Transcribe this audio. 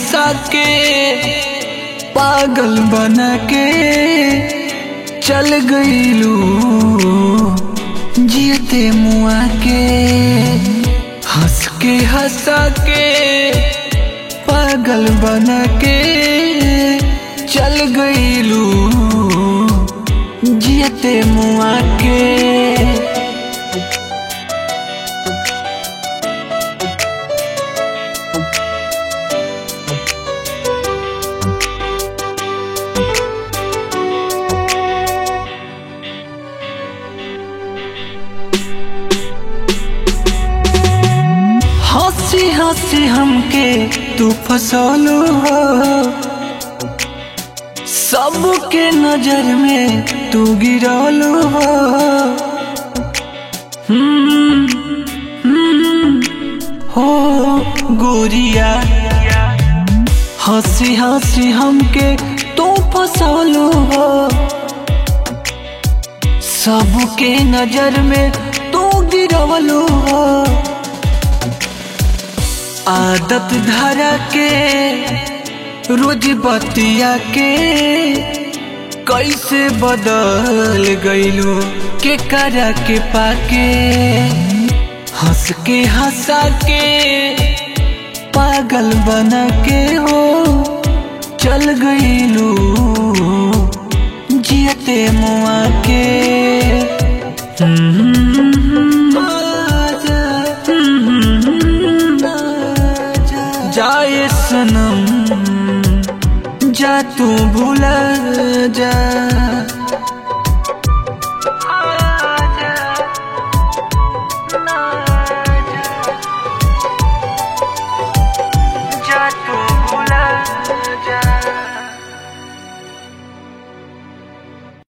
हंसा के पागल बना के चल गईलू जियते मुआ के हंस के हंसा के पागल बना के चल गईलू जियते मुआ के हंसी हंसी हमके तू फसलू हो सबके नजर में तू गिरलू हो हम्म, हम्म, हो गोरिया हंसी हंसी हमके तू फसलू हो सबके नजर में तू गिरवलू हो आदत धरा के रोज बतिया के कैसे बदल गईलू के करा के पाके हंस के हंसा के पागल बना के हो चल गईलू जियते मुआ के जाए सनम जा तू भूला जा